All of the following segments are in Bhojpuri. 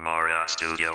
Mara Studio.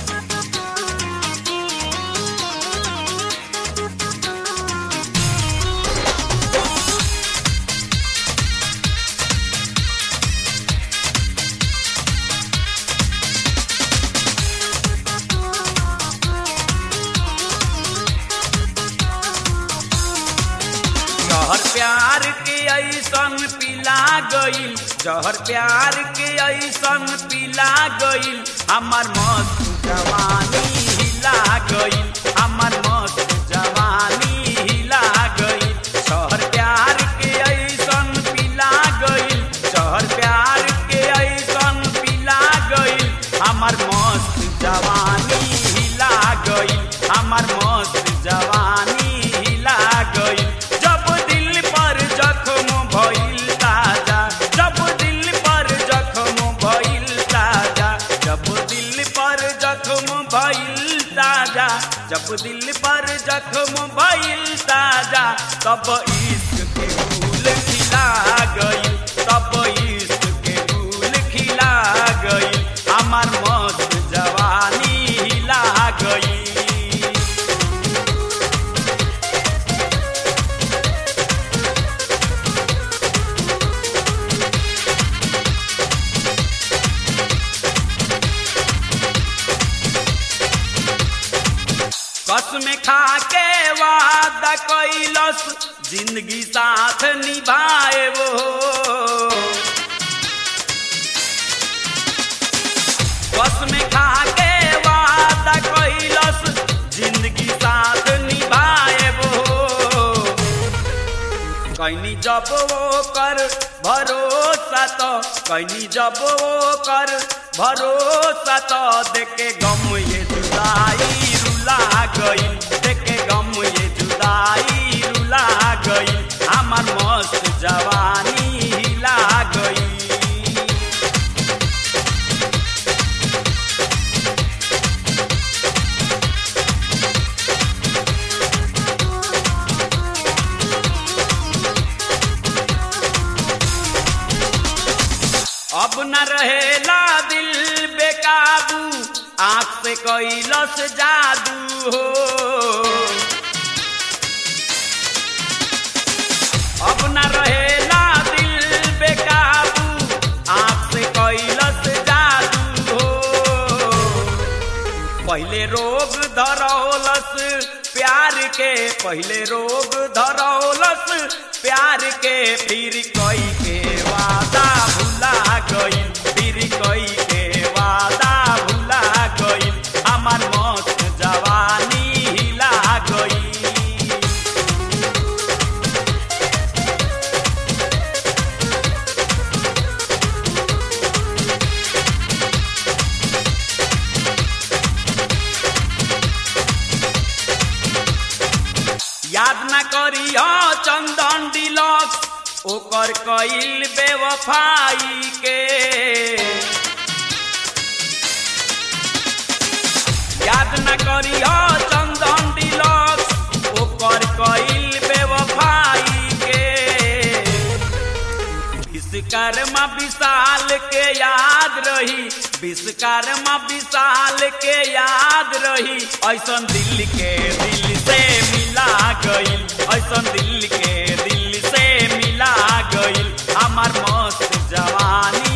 जहर प्यार के ऐसन पिला गईल जहर प्यार के ऐसन पिला गईल हमर मस्त जवानी हिला गईल हमर मस्त जवानी हिला गईल जहर प्यार के ऐसन पिला गईल जहर प्यार के ऐसन पिला गईल हमर मस्त जवानी हिला गईल हमर मस्त जवानी हिला गईल जब दिल पर जख्म भइल ताजा जब दिल पर जख्म भइल ताजा जब दिल पर जख्म भइल ताजा जब दिल पर जख्म भइल ताजा तब इश्क के फूल खिला गई तब इश्क के फूल खिला गई हमार मस्त जवानी हिला गई कसम खा के वादा कैलस जिंदगी साथ निभाए वो कसम खा के वादा कैलस जिंदगी साथ निभाए वो कैनी जब वो कर भरोसा तो कैनी जब वो कर भरोसा तो देखे गम ये जुदाई रुला गई देखे गम ये जुदाई रुला गई हमार मस्त जवानी हिला गई अब न रहेला दिल बेकाबू आंख से कैलस जादू हो अब न रहेला दिल बेकाबू आंख से कैलस जादू हो पहले रोग धरौलस प्यार के पहले रोग धरौलस प्यार के फिर कई के वादा भुला गई फिर कई के वादा भुला गई हमार मस्त जवानी हिला गई याद न करी चंदन डिलक्स ओकर कईल बेवफाई के याद न करी चंदन डिलक्स ओकर कईल बेवफाई के विश्वकर्मा विशाल के याद रही विश्वकर्मा विशाल के याद रही ऐसन दिल के दिल से मिला गई ऐसन दिल के दिल से मिला गई हमार मस्त जवानी